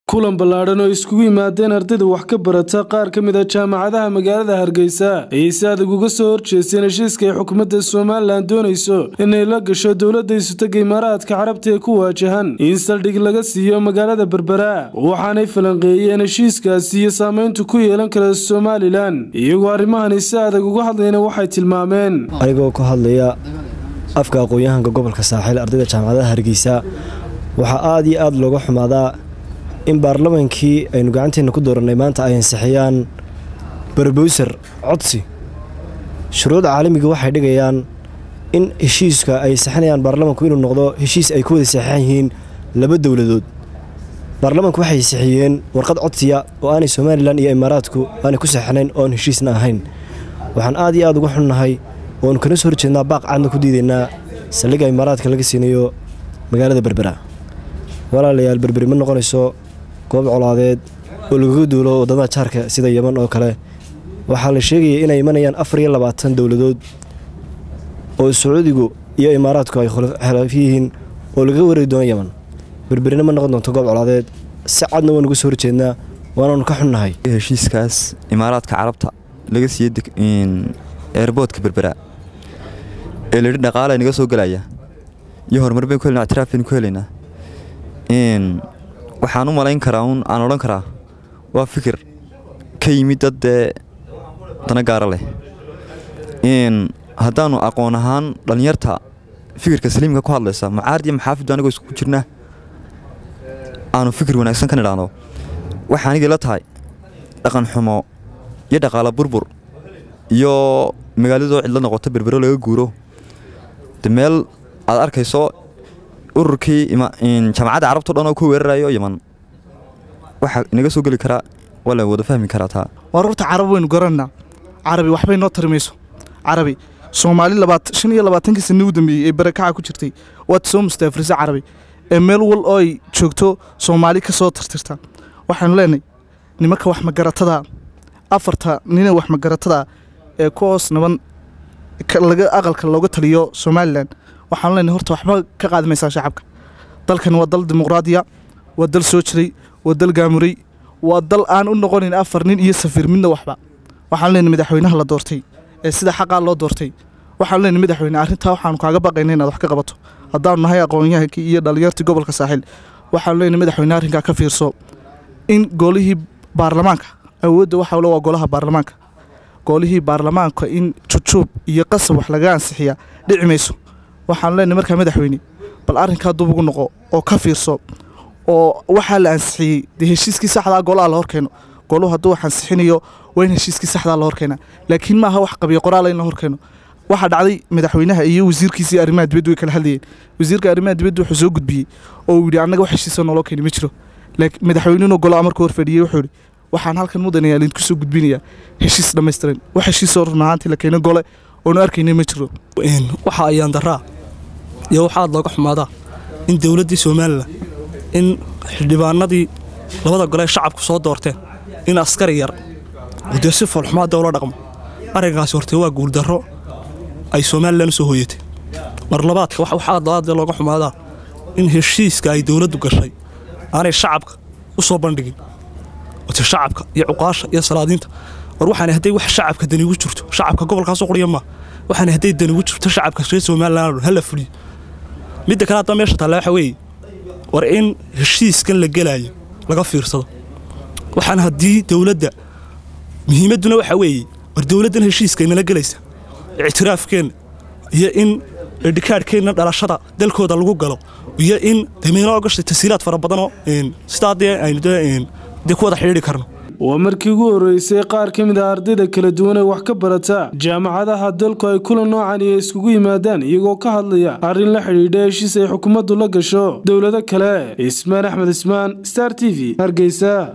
kulan ballaadhan oo iskugu yimaadeen ardayda wax ka barata qaar ka mid a jaamacadaha magaalada hargeysa ayay si adag uga soo horjeesteen heshiiska ay xukuumadda somalilan doonayso inay la gasho dowladda isutaga imaaraadka carabta ee ku waajahan in saldhig laga siiyo magaalada berbera waxaanay falanqeeyeen heshiiskaasi iyo saameyntu ku yeelan kara somalilan iyagoo arrimahani si adag uga hadlayna waxay tilmaameen anigoo ku hadlaya afka aqoon-yahanka gobolka saaxiil ardayda jaamacadaha hargeysa waxaa aada iyo aada looga xumaadaa in baarlamaankii aynu gacanteena ku doorannay maanta ay ansixiyaan barbowser codsi shuruucda caalamiga waxay dhigayaan in heshiiska ay saxinayaan baarlamaanku inuu noqdo heshiis ay ku wada saxeixan yihiin laba dowladood baarlamaanku waxay saxiyeen warqad codsiya oo aanay somalilan iyo imaaraadku aanay ku saxinayn oon heshiisna ahayn waxaan aad iyo aad uga xunnahay oonu kana soo horjeednaa baaq caadna ku diidaynaa saldhigga imaaraadka laga siinayo magaalada berbera walaalayaal berberi ma noqonayso goob colaadeed oo lagaga duulo waddamada jaarka sida yeman oo kale waxaa la sheegaya inay imanayaan afar iyo labaatan dowladood oo sacuudigu iyo imaaraadku ay khilaaf yihiin oo lagaga wareegi doono yeman berberina ma noqon doonto goob colaadeed si cadna waan uga soo horjeednaa waanaanu ka xunnahay heshiiskaas imaaraadka carabta laga siiyey eerboodka berbera ee layidhi dhaqaala naga soo gelaya iyo horumar bayn ku helna ictiraaf baynu ku helaynaa waxaan u malayn karaa un aan odhan karaa waa fikir ka yimid dad dee dana gaara leh haddaannu aqoon ahaan dhallinyarta fikirka saliimka ku hadlaysa mucaarad iyo maxaafiddu anigoo isku jirna aanu fikir wanaagsan ka nidhaahno waxaa anigii la tahay dhaqan xumo iyo dhaqaalo burbur iyo magaaladoo cidla noqoto berbero laga guuro de meel aad arkayso ururkii jaamacadda carabto dhan oo ku weerarayo yeman waxaa inaga soo geli karaa waa la wada fahmi karaa taa waar horta carab waynu garanaa carabi waxbay noo tarimayso carabi soomaali shan iyo labaatankii sanni u dambeeyey ee barakaca ku jirtay waad soo mustaafrisa carabi ee meel wal oo ay joogto soomaali ka soo tirtirta waxaanu leenahay nimanka wax magaratada afarta nina wax magaratada ee ku hoos naban laga aqalka looga taliyo somalilan waxaanu leenahay horta waxba ka qaadimaysaa shacabka dalkan waa dal dimuqraadiya waa dal soo jiray waa dal gaamuray waa dal aan u noqonayn afar nin iyo safiir midna waxba waxaanu leenahay madaxweynaha la doortay ee sida xaqaa loo doortay waxaanu leenahay madaxweyne arrintaa waxaanu kaaga baqayna inaad wax ka qabato haddaanu nahay aqoonyahankii iyo dhallinyartii gobolka saaxiil waxaanu leenahay madaxweyne arrinkaa ka fiirso in golihii baarlamaanka awoodda waxaa le waa golaha baarlamaanka golihii baarlamaanka in jujuub iyo qasab wax laga ansixiyaa dhici mayso waxaanu leenahay markaa madaxweyne bal arrinkaa dub ugu noqo oo ka fiirso oo waxaa la ansixiyey dee heshiiskii saxdaa golaha la horkeeno goluhu hadduu wax ansixinayo waa in heshiiskii saxdaa la horkeenaa laakiin maaha wax qabiyo qoraala in la horkeeno waxaa dhacday madaxweynaha iyo wasiirkiisii arrimaha dibaddu way kala hadlayeen wasiirka arrimaha dibaddu wuxuu soo gudbiyey oo uu yidhi annaga wax heshiisa nooloo keeni ma jiro madaxweynenu golaha markuu horfadhiyey wuxuu yidhi waxaan halkan mudanayaa laydinku soo gudbinayaa heshiis dhammaystiran wax heshiisoo run ahaantii la keenay gole oonu arkaynay ma jiro waxa ayaan daraa iyo waxa aad looga xumaadaa in dowladdii somalilan in xildhibaanadii labada gole ee shacabku soo doorteen in askari yar oo dee si foolxumaada ula dhaqmo arrinkaasi hortee waa guuldarro ay somalilan u soo hooyatay mar labaadka wax aad aad looga xumaadaa in heshiiska ay dowladdu gashay aanay shacabka u soo bandhigin ote shacabka iyo cuqaasha iyo salaadiinta war waxaana hadday wax shacabka dani ugu jirto shacabka gobolkaasoo quriya maa waxaana hadday dani ugu jirto shacabka reer somalilan hala fuliyo midda kale hadda meesha taalla waxa weeye war in heshiiskan la gelaayo laga fiirsado waxaan haddii dowladda muhiimadduna waxaa weeye war dowladdan heshiiska inala gelaysa ictiraafkeenna iyo in dhikaadhkeenna dhalashada dalkooda lagu galo iyo in dameynoo gashay tasiiraad fara badanoo sidaa dee aynu dee ku wada xidhiidhi karno waa markii ugu horreysay qaar ka mid ah ardayda kala duwan ee wax ka barata jaamacadaha dalku ay kulan noocan iyo iskugu yimaadaan iyagoo ka hadlaya arrin la xidhiidha heshiis ay xukuumaddu la gasho dowlado kale ismaan axmed ismaan star t v hargeysa